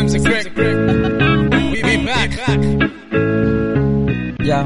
Sims and Greg. We be back. ya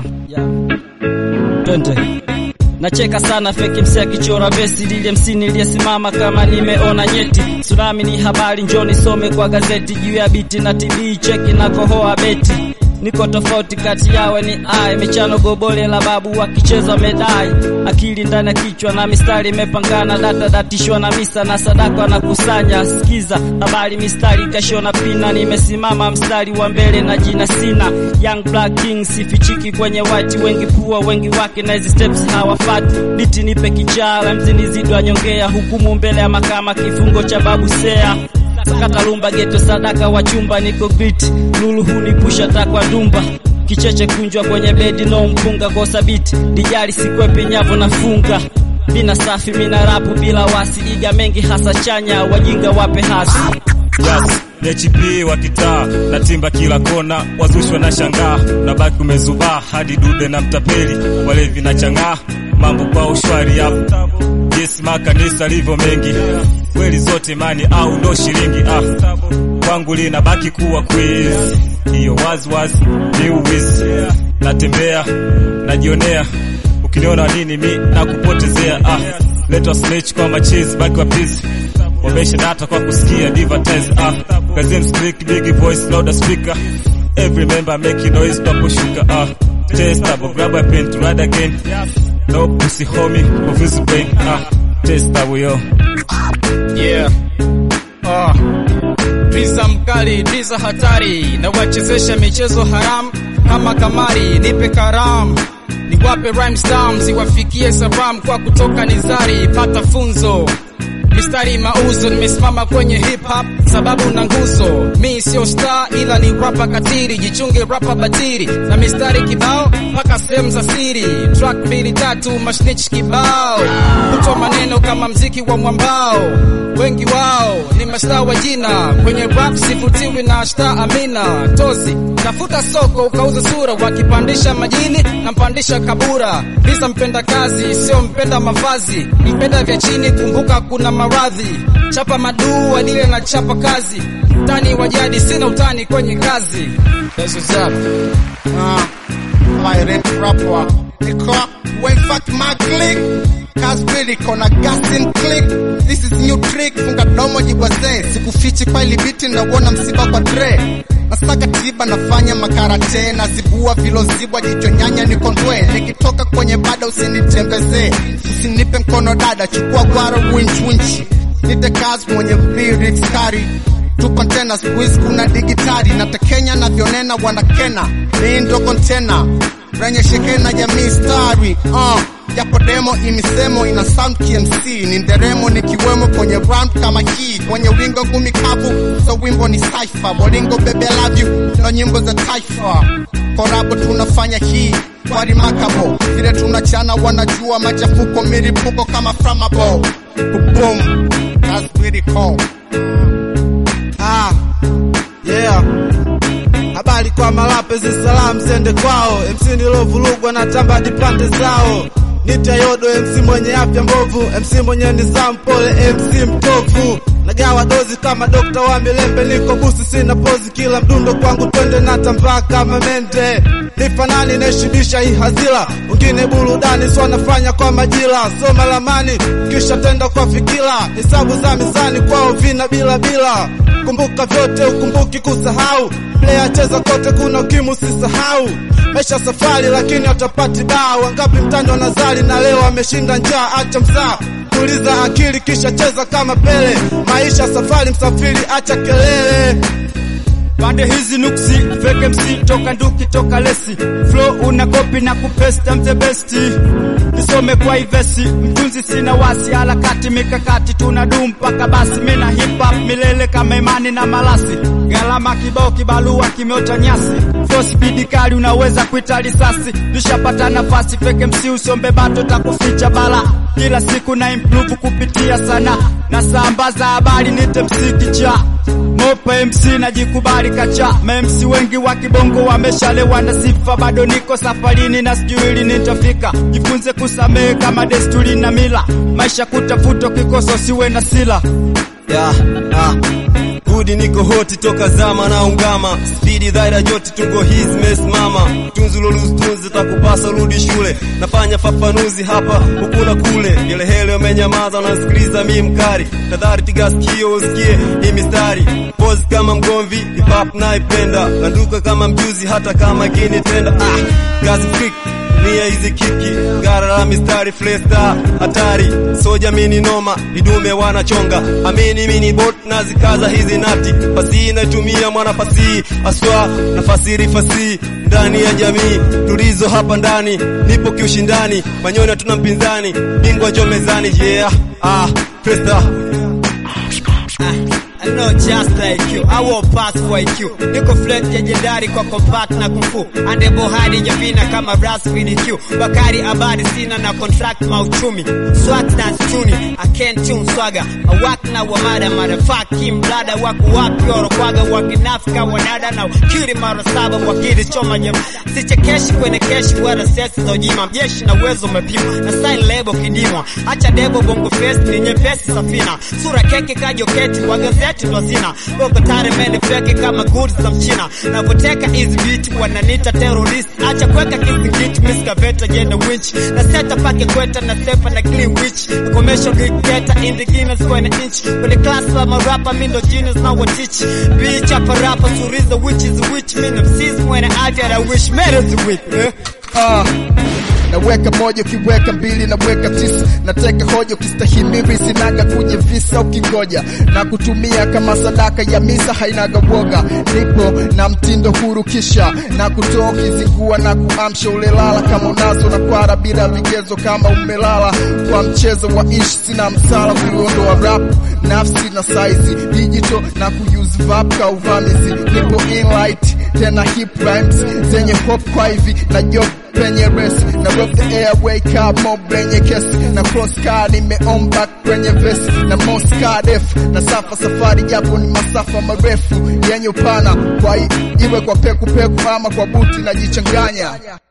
twende nacheka sana feki mse akichora vesi lile msini niliyesimama kama nimeona nyeti tsunami ni habari njoni some kwa gazeti juu ya biti na tv cheki na kohoa beti niko tofauti kati yawe ni ai michano gobole la babu wakicheza medai akili ndani ya kichwa na mistari imepangana data datishwa na misa na sadaka na kusanya sikiza habari mistari kashona pina nimesimama mstari wa mbele na jina sina young black king sifichiki kwenye white wengi pua wengi wake na hizi steps hawafati biti nipe kichala mzini zidwa nyongea hukumu mbele ya makama kifungo cha babu sea sakata lumba geto sadaka wa chumba niko grit lulu hunipusha takwa dumba kicheche kunjwa kwenye bedi no mpunga kosa biti dijali sikwepi nyavu nafunga mina safi mina rapu bila wasi iga mengi hasa chanya wajinga wape hasi Yes, HP wa kitaa na timba kila kona, wazushwa na shangaa, na baki umezubaa hadi dude na mtapeli, walevi na chang'aa, mambo kwa ushwari hapo. Yes, makanisa livyo mengi, kweli zote imani au ndo shilingi ah. Kwangu linabaki kuwa quiz, hiyo wazi wazi ni uwizi. Natembea najionea, ukiniona nini mi nakupotezea ah. Let us snitch kwa machizi, baki wa busy wamesha data kwa kusikia advertise ah kazim speak big voice louder speaker every member make noise tunaposhuka ah testable grab a pen to ride again no pussy homie confuse brain ah testable yo Yeah. Ah. Driza mkali, driza hatari, na wachezesha michezo haramu kama kamari, nipe karamu niwape rhymes tamu ziwafikie saram kwa kutoka nizari, pata funzo mistari mauzo, nimesimama kwenye hip hop sababu na nguzo. Mi sio star ila ni rapa katiri, jichunge rapa batiri na mistari kibao mpaka sehemu za siri. Track mbili tatu mashnich kibao, kutoa maneno kama mziki wa mwambao. Wengi wao ni mastaa wa jina kwenye rap, sivutiwi na shta Amina Tozi. Tafuta soko ukauza sura, wakipandisha majini na mpandisha kabura. Lisa mpenda kazi, sio mpenda mavazi, mpenda vya chini, kumbuka kuna maradhi. Chapa maduu adile na chapa kazi, mtani wa jadi, sina utani kwenye kazi. That's what's up. Uh, pirate rapper. Niko when fuck my click. Kasbili kona gas and click. This is new trick. Funga domo jibwaze. Sikufichi kwa ili biti na uona msiba kwa dre. Nasaka tiba nafanya makarate nazibua vilozibwa jicho nyanya nikondwe nikitoka kwenye bada usinitembezee usinipe mkono dada chukua gwara winch winch nite kazi mwenye lyrics kari tu kontena squeeze kuna digitali na tekenya navyonena wanakena mi ndo kontena renye shekena jamii stari uh, japo demo imisemo ina sound KMC ni nderemo nikiwemo kwenye round kama hii kwenye wingo ngumi kavu so wimbo ni cypher bolingo bebe love you ndo nyimbo za taifa korabo tunafanya hii kwa remarkable vile tunachana wanajua machafuko milipuko kama flammable boom that's pretty cool Ah, yeah. Habari kwa malapezi salamu zende kwao, MC nilovurugwa na tamba dipande zao. Nitayodo MC mwenye afya mbovu, MC mwenye nizamu pole, MC mtovu. Nagawa dozi kama dokta wa milembe, niko busi sina pozi, kila mdundo kwangu twende na tambaa kama mende. Nifanani naishibisha hii hazila, wengine burudani so wanafanya kwa majira, soma lamani kisha tenda kwa fikira, hesabu za mizani kwao vina bila bila kumbuka vyote ukumbuki kusahau player cheza kote kuna ukimu sisahau maisha safari lakini watapati baa wangapi mtani wanazali na leo ameshinda njaa acha msaa tuliza akili kisha cheza kama pele maisha safari msafiri acha kelele pande hizi nuksi fake MC toka nduki toka lesi flow una copy na kupesta mze besti nisome kwa ivesi mtunzi sina wasi harakati mikakati tuna dum mpaka basi mina hip hop milele kama imani na malasi gharama kibao kibalua kimeota nyasi flow speed kali unaweza kuita risasi nishapata nafasi fake MC usombe bato takuficha bala kila siku na improve kupitia sana na sambaza habari nite msikicha Mopa MC najikubali kacha ma MC wengi wa kibongo wameshalewa na sifa, bado niko safarini na sijui lini nitafika. Jifunze kusamehe kama desturi na mila, maisha kutafuta kikoso siwe na sila yeah, ah. Good mudi niko hoti toka zama na ungama spidi dhaira joti tungo hizi mesimama tunzi lolutunzi takupasa rudi shule nafanya fafanuzi hapa huku na kule gelehele umenyamaza unasikiliza mi mkari tadhari tigaskio usikie hii mistari pozi kama mgomvi hip-hop naipenda nanduka kama mjuzi hata kama kinitenda ah, gas freak nia hizi kiki gara la mistari flesta hatari soja mini noma vidume wanachonga amini mini bot na zikaza hizi nati fasihi naitumia mwana fasihi aswa na fasiri fasihi ndani ya jamii tulizo hapa ndani nipo kiushindani manyoni hatuna mpinzani bingwa jo mezani yeah ah flesta I know just like you, I will pass for IQ. Niko flat legendary kwa compact na kufu. Ande bohari javina kama brass with Q. Bakari abadi sina na contract mauchumi. Swat dance tuni, I can't tune swaga. I work na wamada motherfucking blada wako wapi orokwaga wakinafika wanada na kiri mara saba wakili choma nyama. Sichekeshi kwenye keshi wala sesi za ujima. Mjeshi na uwezo umepima. Na sign label kidimwa. Acha debo bongo fest ni nyepesi safina. Sura keke kajoketi kwa gazeti ndo zina boko tare mende feke kama goods za mchina navoteka hizi beat wananita terrorist acha kweka kizingiti miskaveta jenda winch na seta pake kweta na sefa na clean witch na commercial dictator in the Guinness kwenye inch kwenye class la marapa mindo genius na watich bitch hapa rapa suriza which is which mimi msizi mwenye afya na wish marriage week eh? Ah, naweka moja ukiweka mbili naweka tisa nateka hoja ukistahimili sinaga kuja visa ukingoja na kutumia kama sadaka ya misa hainaga woga nipo na mtindo huru kisha na kutoa ukizingua na kuamsha ulelala kama unazo na kwara bila vigezo kama umelala kwa mchezo wa ishi sina msala kuiondoa rap nafsi na saizi digital na kuyuzi vap ka uvamizi nipo inlight tena hip rhymes zenye hop kwa hivi na job penye resi na rock the air wake up mob penye kesi na cross car nimeomba kwenye vesi na mosca def na safa safari japo ni masafa marefu yenye upana kwa i- iwe kwa peku peku ama kwa buti najichanganya